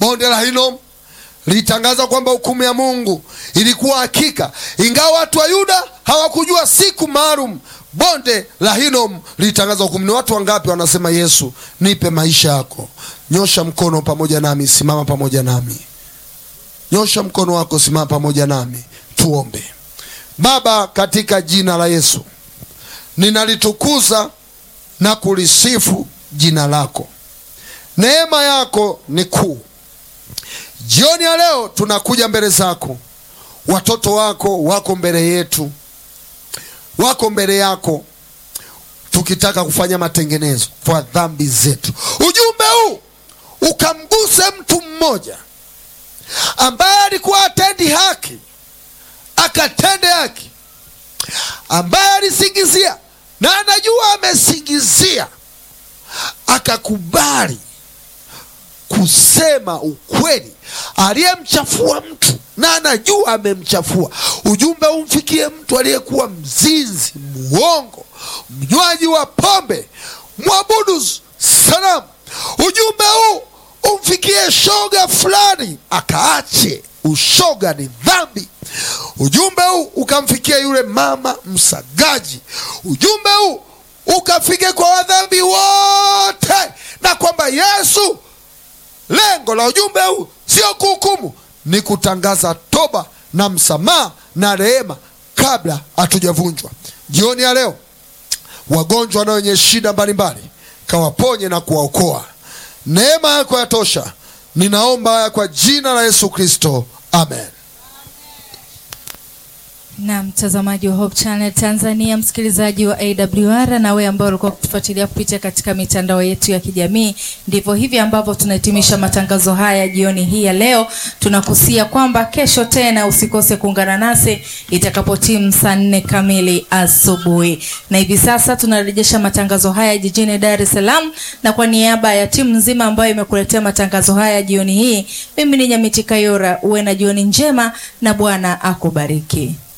bonde la Hinomu litangaza kwamba hukumu ya Mungu ilikuwa hakika, ingawa watu wa Yuda hawakujua siku maalum. Bonde la Hinomu litangaza hukumu. Ni watu wangapi wanasema Yesu, nipe maisha yako? Nyosha mkono pamoja nami, simama pamoja nami, nyosha mkono wako, simama pamoja nami, tuombe. Baba, katika jina la Yesu ninalitukuza na kulisifu jina lako. Neema yako ni kuu. Jioni ya leo tunakuja mbele zako, watoto wako wako mbele yetu, wako mbele yako, tukitaka kufanya matengenezo kwa dhambi zetu. Ujumbe huu ukamguse mtu mmoja ambaye alikuwa atendi haki, akatende haki, ambaye alisingizia na anajua amesingizia, akakubali kusema ukweli, aliyemchafua mtu na anajua amemchafua. Ujumbe umfikie mtu aliyekuwa mzinzi, mwongo, mnywaji wa pombe, mwabudu sanamu. Ujumbe huu umfikie shoga fulani akaache ushoga, ni dhambi. Ujumbe huu ukamfikia yule mama msagaji. Ujumbe huu ukafike kwa wadhambi wote, na kwamba Yesu lengo la ujumbe huu sio kuhukumu, ni kutangaza toba na msamaha na rehema kabla hatujavunjwa. Jioni ya leo, wagonjwa na wenye shida mbalimbali kawaponye na kuwaokoa. Neema yako yatosha. Ninaomba haya kwa jina la Yesu Kristo, amen. Na mtazamaji wa Hope Channel Tanzania, msikilizaji wa AWR na wewe ambao ulikuwa kutufuatilia kupitia katika mitandao yetu ya kijamii, ndivyo hivi ambavyo tunahitimisha matangazo haya jioni hii ya leo. Tunakusia kwamba kesho tena usikose kuungana nasi itakapotimu saa nne kamili asubuhi. Na hivi sasa tunarejesha matangazo haya jijini Dar es Salaam, na kwa niaba ya timu nzima ambayo imekuletea matangazo haya jioni hii, mimi ni Nyamiti Kayora. Uwe na jioni njema na Bwana akubariki.